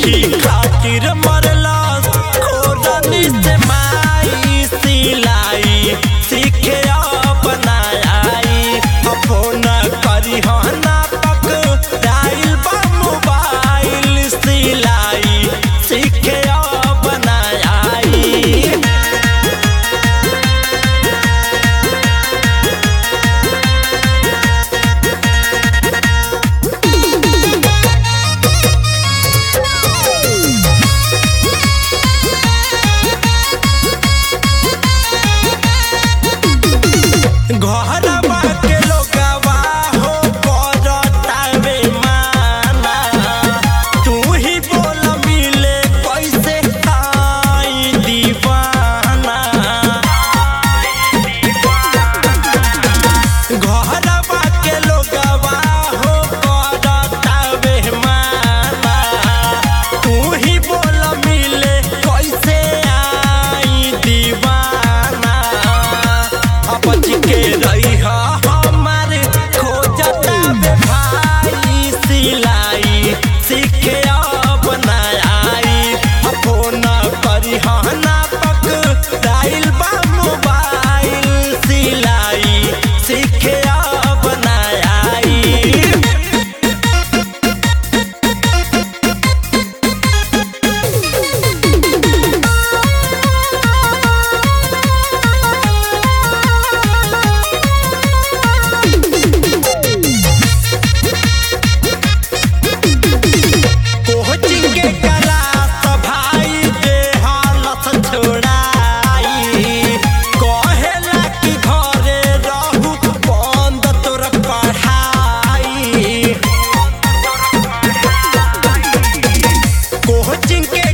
सीखी खातिर मरला खोरनी से माई सिलाई सीखे अपना आई फोन करी हना पक डाइल बा मोबाइल सिलाई सीखे अपना आई घरवा के लोगवा हो करतावे माना तू ही बोल मिले कैसे आई दीवाना घरवा के लोगवा हो करतावे माना तू ही बोल मिले कैसे आई दीवाना अपच के रही हमारे खोजता बे भाई सिलाई सीखे अपना आई फोन करी हना पक डाइल बा मोबाइल सिलाई सीखे अपना आई कोचिंग के क्लास भाई के हालत छोड़ाई कहेला कि घरे रहू बंद तोर पढ़ाई कोचिंग के